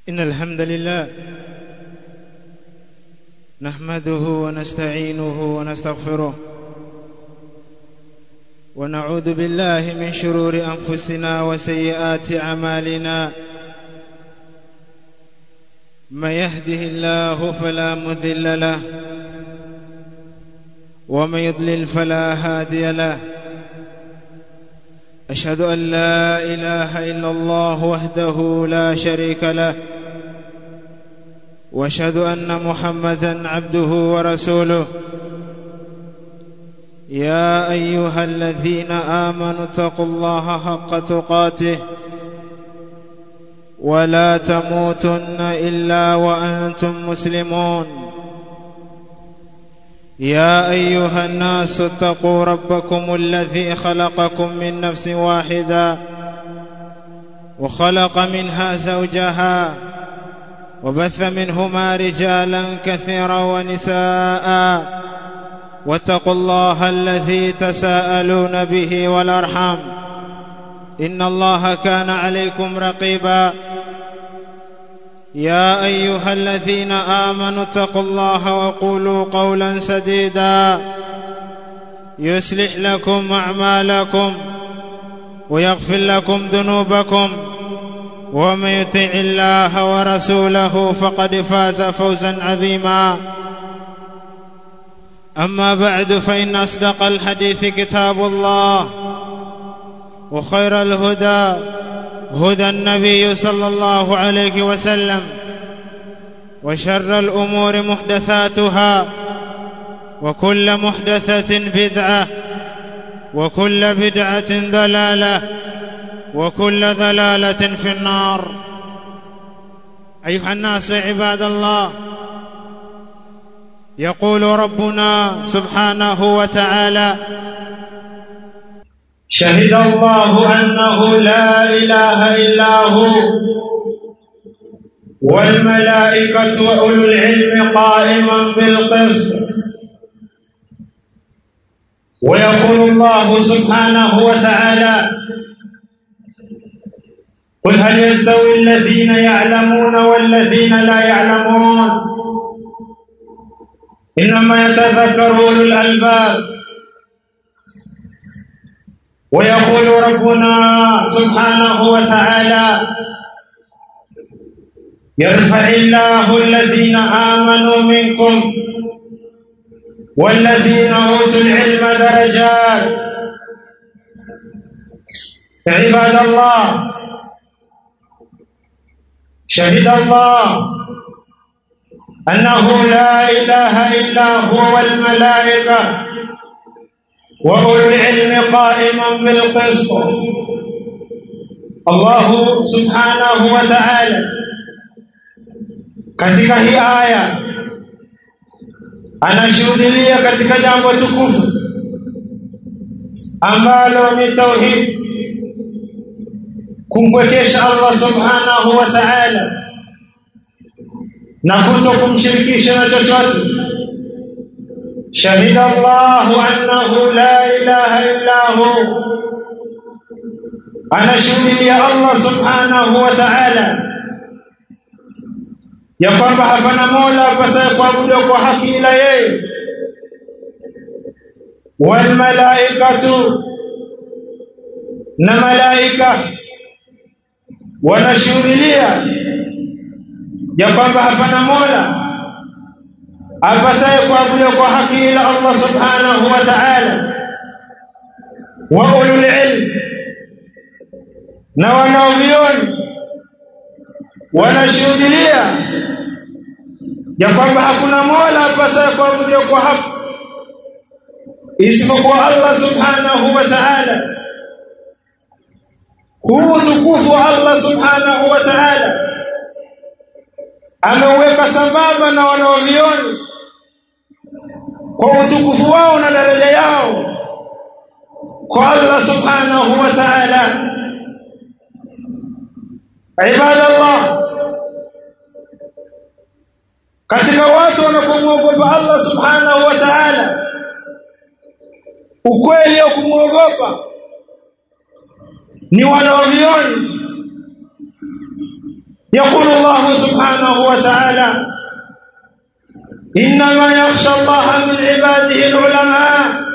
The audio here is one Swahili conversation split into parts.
إن الحمد لله نحمده ونستعينه ونستغفره ونعوذ بالله من شرور أنفسنا وسيئات أعمالنا من يهده الله فلا مذل له ومن يضلل فلا هادي له أشهد أن لا إله إلا الله وحده لا شريك له واشهد أن محمدا عبده ورسوله يا أيها الذين آمنوا اتقوا الله حق تقاته ولا تموتن إلا وأنتم مسلمون يا أيها الناس اتقوا ربكم الذي خلقكم من نفس واحدة وخلق منها زوجها وبث منهما رجالا كثيرا ونساء واتقوا الله الذي تساءلون به والأرحام إن الله كان عليكم رقيبا يا أيها الذين آمنوا اتقوا الله وقولوا قولا سديدا يصلح لكم أعمالكم ويغفر لكم ذنوبكم ومن يطع الله ورسوله فقد فاز فوزا عظيما أما بعد فإن أصدق الحديث كتاب الله وخير الهدى هدى النبي صلى الله عليه وسلم وشر الأمور محدثاتها وكل محدثة بدعة وكل بدعة ضلالة وكل ضلالة في النار أيها الناس عباد الله يقول ربنا سبحانه وتعالى شهد الله أنه لا إله إلا هو والملائكة وأولو العلم قائما بالقسط ويقول الله سبحانه وتعالى قل هل يستوي الذين يعلمون والذين لا يعلمون إنما يتذكر أولو الألباب ويقول ربنا سبحانه وتعالى يرفع الله الذين آمنوا منكم والذين أوتوا العلم درجات عباد الله شهد الله أنه لا إله إلا هو والملائكة وأولو العلم قائما بالقسط الله سبحانه وتعالى katika hii aya anashuhudia katika jambo tukufu ambalo ni tauhid kumpwekesha Allah subhanahu wa ta'ala na kuto kumshirikisha na chochote شهد الله أنه لا إله إلا هو أنا شهد يا الله سبحانه وتعالى ya kwamba hapana mola apasaye kuabudiwa kwa haki ila yeye walmalaikatu na malaika wanashuhudia ya kwamba hapana mola apasaye kuabudiwa kwa haki ila Allah subhanahu wa ta'ala wa ulul ilm na wanaovioni wanashuhudia ya kwamba hakuna mola apasaye kuabudiwa kwa haki isipokuwa Allah subhanahu wa ta'ala huu tukufu wa Allah subhanahu wa ta'ala ameuweka sambamba na wanaovioni kwa utukufu wao na daraja yao kwa Allah subhanahu wa ta'ala ibadallah katika watu wanapomwogopa Allah subhanahu wa ta'ala ukweli wa kumwogopa ni wanaovioni يقول الله سبحانه وتعالى إنما يخشى الله من عباده العلماء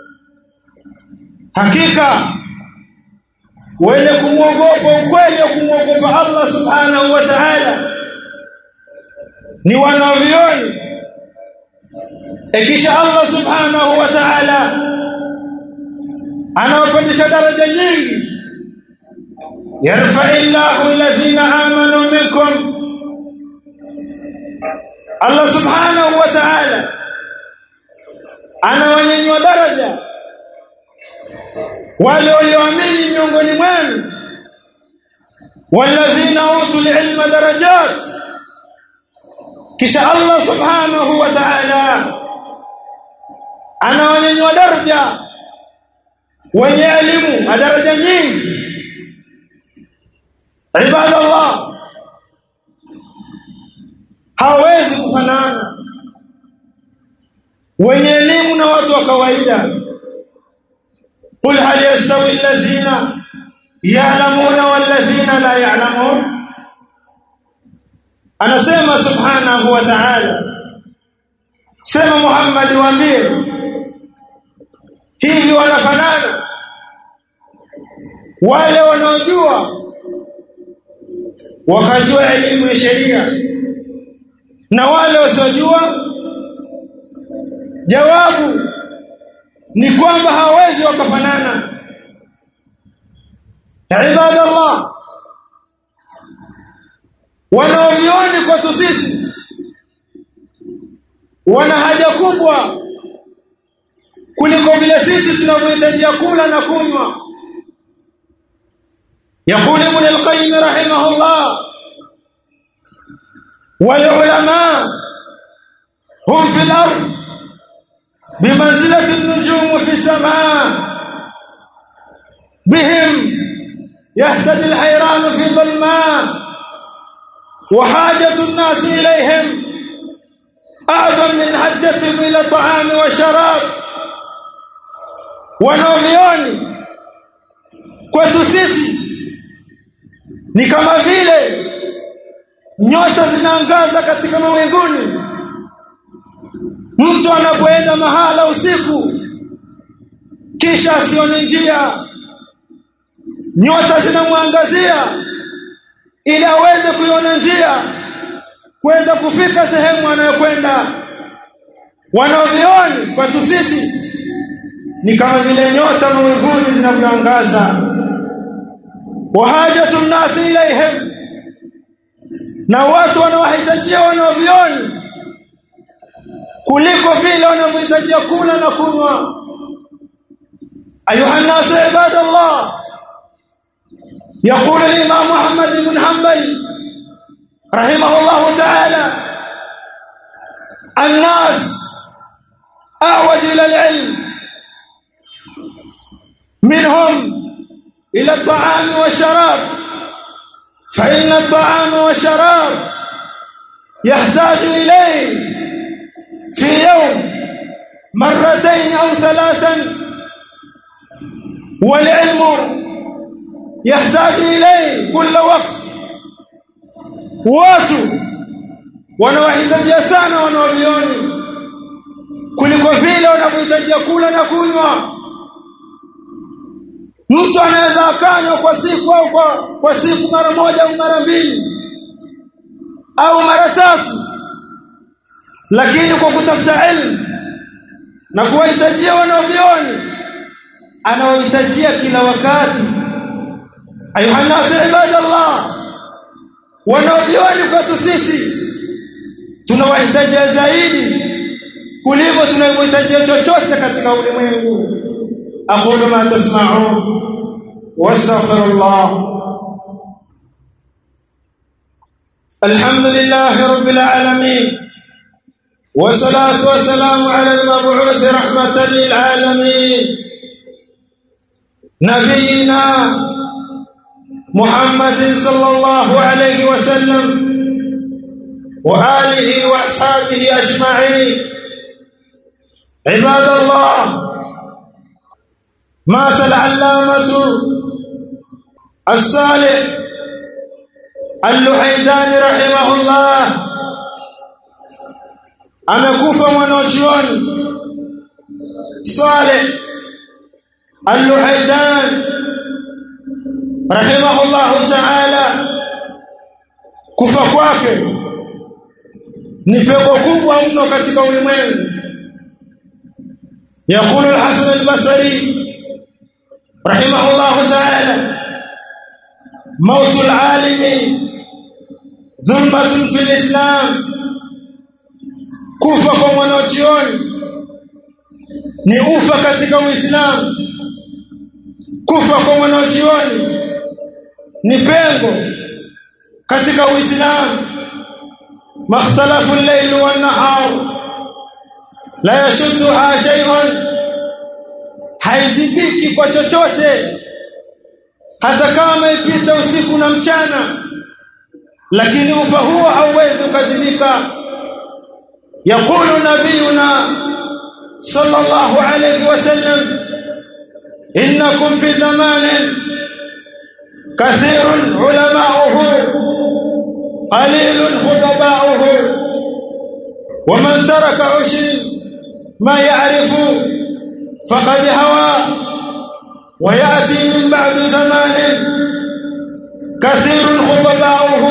hakika wenye kumwogopa ukweli wa kumwogopa Allah subhanahu wa ta'ala ni wanavyoni ikisha Allah subhanahu wa ta'ala anawapandisha daraja nyingi yarfa illahu alladhina amanu minkum Allah subhanahu wa ta'ala anawanyanyua daraja wale walioamini miongoni mwenu walladhina utul ilma darajat kisha Allah subhanahu wa ta'ala anawanyanyua daraja wenye elimu na daraja nyingi ibadallah hawezi kufanana wenye elimu na watu wa kawaida قل هل يستوي الذين يعلمون والذين لا يعلمون anasema subhanahu wa ta'ala sema Muhammad waambie hivi wanafanana wale wanaojua wakajua elimu ya sheria na wale wasiojua jawabu ni kwamba hawezi wakafanana ibadallah wanaovioni kwetu sisi wana haja kubwa kuliko vile sisi tunavyohitaji kula na kunywa يقول ابن القيم رحمه الله والعلماء هم في الأرض بمنزلة النجوم في السماء بهم يهتدي الحيران في ظلماء وحاجة الناس إليهم أعظم من حجتهم إلى الطعام والشراب wanaovioni kwetu sisi ni kama vile nyota zinaangaza katika mawinguni mtu anapoenda mahala usiku kisha asione njia nyota zinamwangazia ili aweze kuiona njia kuweza kufika sehemu anayokwenda wanaovioni kwetu sisi ni kama vile nyota mawinguni zinavyoangaza wahajatu nnasi ilaihim na watu wanawahitajia wanaovioni kuliko vile wanavyohitajia kula na kunywa ayuha nnasu ibadallah يقول الإمام محمد بن حنبل رحمه الله تعالى الناس أعوج إلى العلم منهم إلى الطعام والشراب فإن الطعام والشراب يحتاج إليه في يوم مرتين أو ثلاثا والعلم يحتاج إليه كل وقت watu wanawahitajia sana wanaovioni kuliko vile wanavyohitajia kula na kunywa mtu anaweza akanywa kwa siku au kwa, kwa siku mara moja au mara mbili au mara tatu lakini kwa kutafuta elimu na kuwahitajia wanaovioni anawahitajia kila wakati ayuha nasu ibadallah wanaovioni kwetu sisi tunawahitajia zaidi kuliko tunavyohitajia chochote katika ulimwengu aqulu ma tasma'un wastaghfirullah الحمد لله رب العالمين والصلاة والسلام على المبعوث رحمة للعالمين نبينا محمد صلى الله عليه وسلم وآله وأصحابه أجمعين عباد الله مات العلامة الصالح Al-Luhaydani rahimahullah amekufa mwanachuoni Saleh Al-Luhaydan rahimahullah ta'ala kufa kwake ni pepo kubwa mno katika ulimwengu يقول الحسن البصري رحمه الله تعالى موت العالم ظلمة في الإسلام kufa kwa mwanachuoni ni ufa katika Uislamu kufa kwa mwanachuoni ni pengo katika Uislamu makhtalafu al-layl wan-nahar la yashudduha shay'un haizibiki kwa chochote hata kama ipita usiku na mchana lakini ufa huo hauwezi ukazibika يقول نبينا صلى الله عليه وسلم إنكم في زمان كثير علماؤه قليل خطباؤه ومن ترك عشر ما يعرف فقد هوى ويأتي من بعد زمان كثير خطباؤه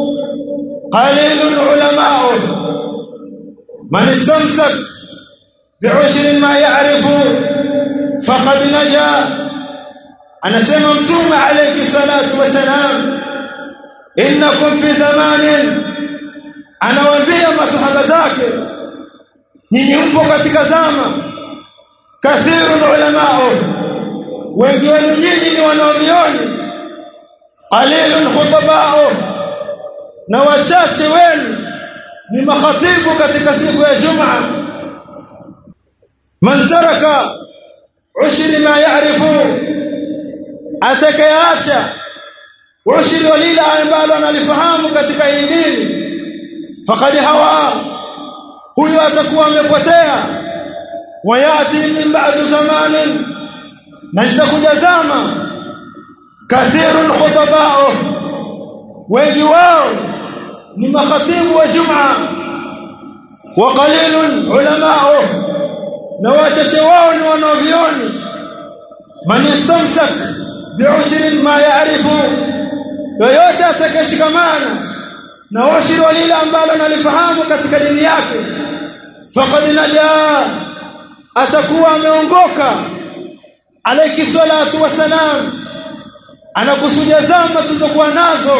قليل علماؤه من استمسك بعشر ما يعرف فقد نجا anasema mtume alayhi salatu wasalam innakum fi zamanin anawaambia masahaba zake nyinyi mpo katika zama kathirun ulamao wengi wenu nyinyi ni wanaovioni qalilun khutabao na wachache wenu ni makhatibu katika siku ya Jumaa man taraka ushri ma ya'rifu atakayeacha ushri walila ambalo analifahamu katika hii dini faqad hawa huyo atakuwa amepotea wayati min ba'du zamanin na zitakuja zama kathirul khutabao wengi wao ni makhatibu wa Jumaa wa qalilun ulamao na wachache wao ni wanavyoni man istamsak bi'ushrin ma ya'rifu yoyote atakayeshikamana na ushri wa lile ambalo analifahamu katika dini yake faqad najaa atakuwa ameongoka alayhi salatu wasalam anakusudia zama tulizokuwa nazo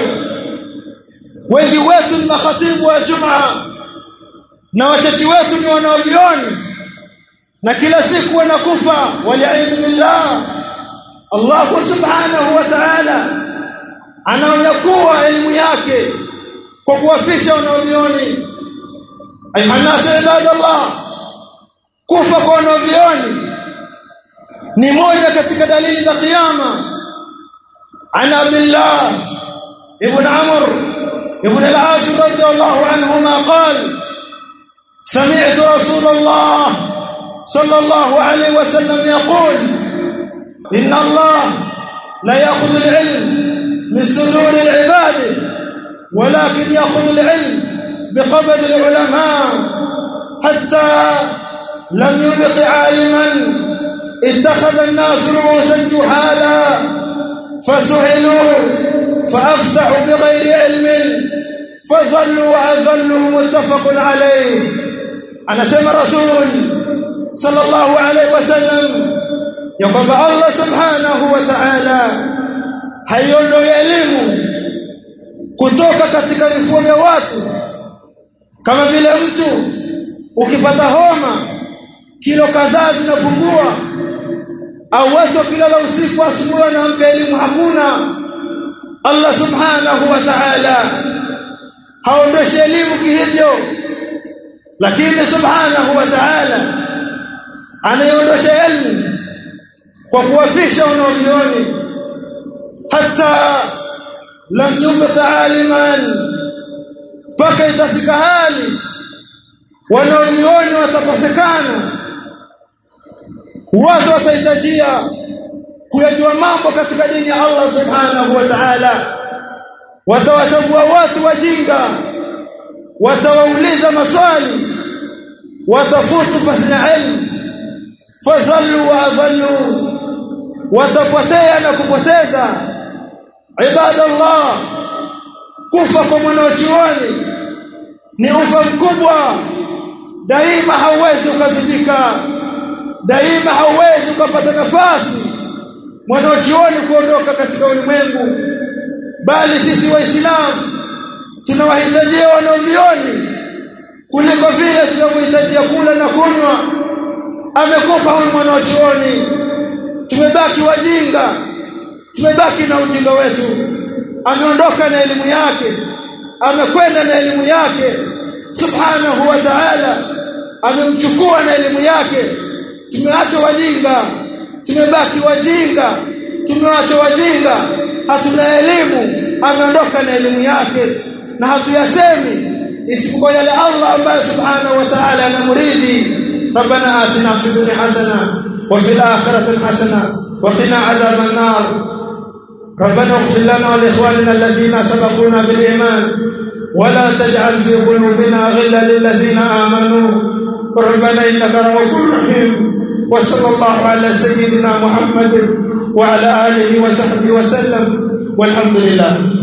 wengi wetu ni makhatibu wa Jumaa na wachache wetu ni wanaovioni na kila siku wanakufa waliaidhu billah Allah subhanahu wa ta'ala anaonyakua elimu yake kwa kuwafisha wanaovioni ayuhannasu ibadallah kufa kwa wanaovioni ni moja katika dalili za kiyama an abdullah ibn amr ابن العاص رضي الله عنهما قال سمعت رسول الله صلى الله عليه وسلم يقول إن الله لا يأخذ العلم من صدور العباد ولكن يأخذ العلم بقبض العلماء حتى لم يبق عالما اتخذ الناس رؤوسا جهالا فسئلوا فافتحوا بغير علم فظلوا واذلوا متفق عليه انا سمع رسول صلى الله عليه وسلم يقول الله سبحانه وتعالى haiondoi elimu kutoka katika vifua vya watu kama vile mtu ukipata homa kilo kadhaa zinapungua au watu wakilala usiku asubuhi wanaamka elimu hakuna Allah subhanahu wa ta'ala haondoshi elimu kihivyo lakini subhanahu wa ta'ala anaondosha elimu kwa kuwafisha wanaovioni hata lam yubqa aliman mpaka itafika hali wanaovioni watakosekana watu watahitajia kuyajua mambo katika dini ya Allah subhanahu wa ta'ala watawachagua watu wajinga watawauliza maswali watafutu fasna ilmu fadhallu wa adhallu watapotea na kupoteza ibadallah kufa kwa mwanachuoni ni ufa mkubwa daima hauwezi ukazibika daima hauwezi ukapata nafasi mwanachuoni kuondoka katika ulimwengu bali sisi waislamu tunawahitajia wanavyuoni kuliko vile tunavyohitajia kula na kunywa amekufa huyu mwanachuoni tumebaki wajinga tumebaki na ujinga wetu ameondoka na elimu yake amekwenda na elimu yake subhanahu wa ta'ala amemchukua na elimu yake tumeacha wajinga tumebaki wajinga tumeacha wajinga hatuna elimu ameondoka na elimu yake na hatuyasemi isipokuwa yale Allah ambaye subhanahu wa ta'ala anamuridi ربنا آتنا في الدنيا حسنة وفي الآخرة حسنة وقنا عذاب النار ربنا اغفر لنا ولإخواننا الذين سبقونا بالإيمان ولا تجعل في قلوبنا غلا للذين آمنوا ربنا إنك رؤوف رحيم وصلى الله على سيدنا محمد وعلى آله وصحبه وسلم والحمد لله